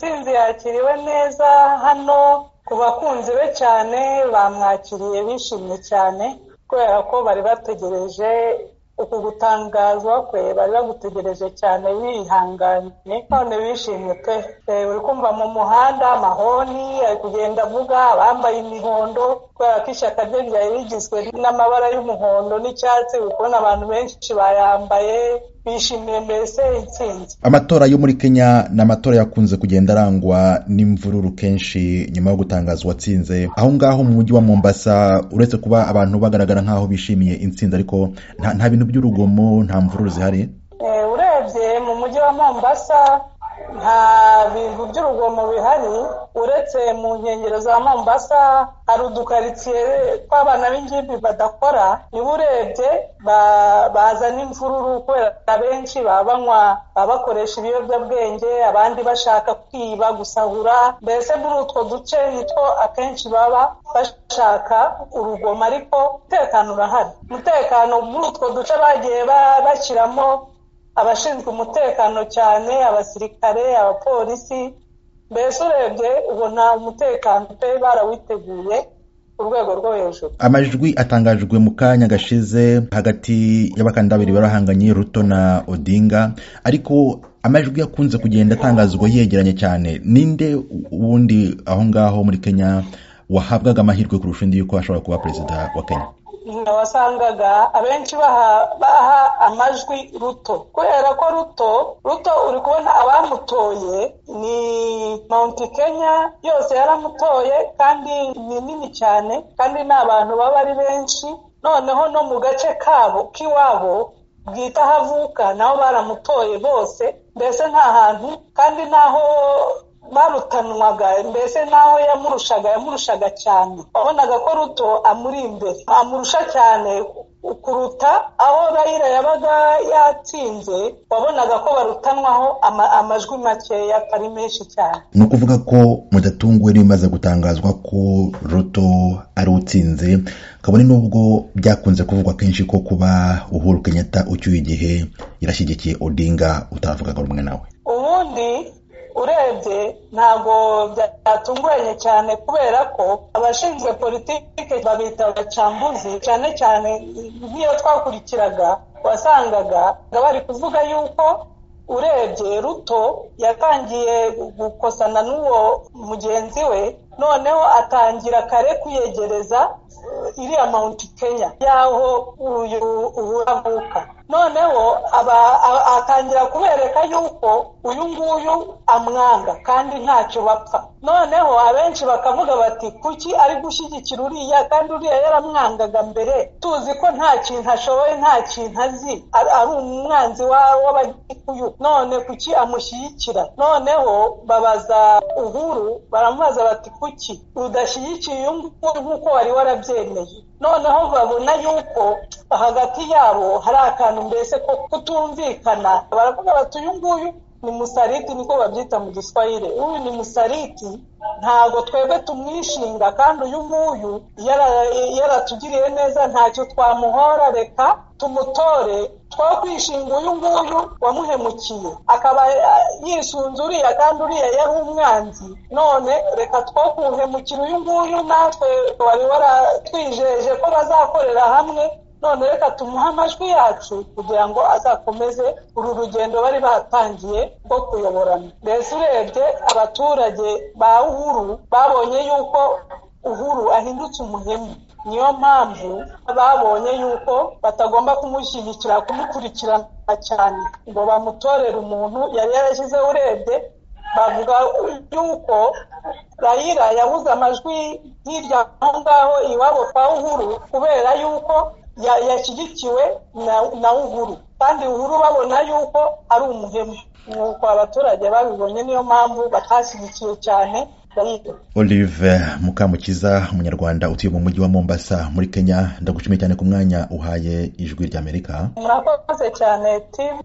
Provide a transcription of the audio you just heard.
ntsinzi yakiriwe neza hano ku bakunzi be cyane bamwakiriye bishimye cyane kubera ko bari bategereje uku gutangazwa kwe bari bagutegereje cyane bihanganye none bishimye pe uri kumva mu muhanda amahoni ari kugenda avuga abambaye imihondo kubera ko ishyaka rye ryari rigizwe n'amabara y'umuhondo n'icyatsi uri kubona abantu benshi bayambaye bishimiye mbese intsinzi amatora yo muri kenya ni amatora yakunze kugenda arangwa n'imvururu kenshi nyuma yo gutangazwa atsinze aho ngaho mu mujyi wa mombasa uretse kuba abantu bagaragara nk'aho bishimiye intsinzi ariko nta nta bintu by'urugomo nta mvururu zihari Eh, urebye mu mujyi wa mombasa nta bintu by'urugomo bihari uretse mu nkengero za mombasa hari udukaritsiye tw'abana b'ingimbi badakora niba urebye ba- bazana imvururu kubera benshi baba banywa baba bakoresha ibiyobyabwenge abandi bashaka kwiba gusahura mbese muri utwo duce nitwo akenshi baba bashaka urugomo ariko umutekano urahari umutekano muri utwo duce bagiye ba- bashyiramo abashinzwe umutekano cyane abasirikare abapolisi mbese urebye ubona umutekano pe barawiteguye ku rwego rwo hejuru amajwi atangajwe mu kanya gashize hagati y'abakandida babiri barahanganye ruto na odinga ariko amajwi yakunze kugenda atangazwa yegeranye cyane ninde ubundi aho ngaho muri kenya wahabwaga amahirwe kurusha undi yuko ashobora kuba perezida wa kenya Nka wasangaga abenshi baha baha amajwi ruto kubera ko ruto ruto uri kubona abamutoye ni mount kenya yose yaramutoye kandi ni nini cyane kandi ni abantu baba ari benshi noneho no mu gace kabo k'iwabo bwita aho avuka nabo baramutoye bose mbese nta hantu kandi n'aho barutanwaga mbese n'aho yamurushaga yamurushaga cyane wabonaga ko ruto amuri imbere amurusha cyane kuruta aho rayira yabaga yatsinze wabonaga ko barutanwaho ama- amajwi makeya atari menshi cyane ni ukuvuga ko mudatunguwe n'ibimaze gutangazwa ko ruto ari utsinze kabone n'ubwo byakunze kuvugwa kenshi ko kuba uhuru kenyatta ucyuye igihe yarashyigikiye odinga utavugaga rumwe nawe ubundi urebye ntabwo byatunguranye cyane kubera ko abashinzwe politiki babita abacambuzi cyane cyane nk'iyo twakurikiraga wasangaga nga bari kuvuga yuko urebye ruto yatangiye gukosana n'uwo mugenzi we noneho atangira kare kwiyegereza eh, iriya mount kenya y'aho uyu ubu avuka noneho aba a- atangira kubereka yuko uyu nguyu amwanga kandi ntacyo bapfa noneho abenshi bakavuga bati kuki ari gushyigikira uriya kandi uriya yaramwangaga mbere tuzi ko nta kintu ashoboye nta kintu azi ari ari umwanzi wa- w'abagikuyu none kuki amushyigikira noneho babaza uhuru baramubaza bati kuki udashyigikiye uyu nguyu nk'uko wari warabyemeye noneho babona yuko hagati yabo hari akantu mbese ko kutumvikana baravuga bati uyu nguyu ni musariti niko babyita mu giswahili uyu ni musariti ntabwo twebwe tumwishinga kandi uyu nguyu yara- yaratugiriye neza ntacyo twamuhora reka tumutore twakwishinga uyu nguyu wamuhemukiye akaba eh, yisunze uriya kandi uriya yari umwanzi none reka two kuwuhemukira uyu nguyu natwe wari waratwijeje ko bazakorera hamwe none reka tumuhe amajwi yacu kugira ngo azakomeze uru rugendo bari batangiye rwo kuyoborana mbese urebye abaturage ba uhuru babonye yuko uhuru ahindutse umuhemu niyo mpamvu babonye yuko batagomba kumushyigikira kumukurikirana cyane ngo bamutorere umuntu yari yarashyizeho urebye bavuga yuko rayira yabuze amajwi hirya aho ngaho iwabo kwa uhuru kubera yuko ya- yashyigikiwe na, na uhuru kandi uhuru babona yuko ari umuhemu nuko abaturage babibonye niyo mpamvu batashyigikiye cyane rayira olive mukamukiza umunyarwanda utuye mu mujyi wa mombasa muri kenya ndagushimiye cyane ku mwanya uhaye ijwi ry'amerika murakoze cyane timu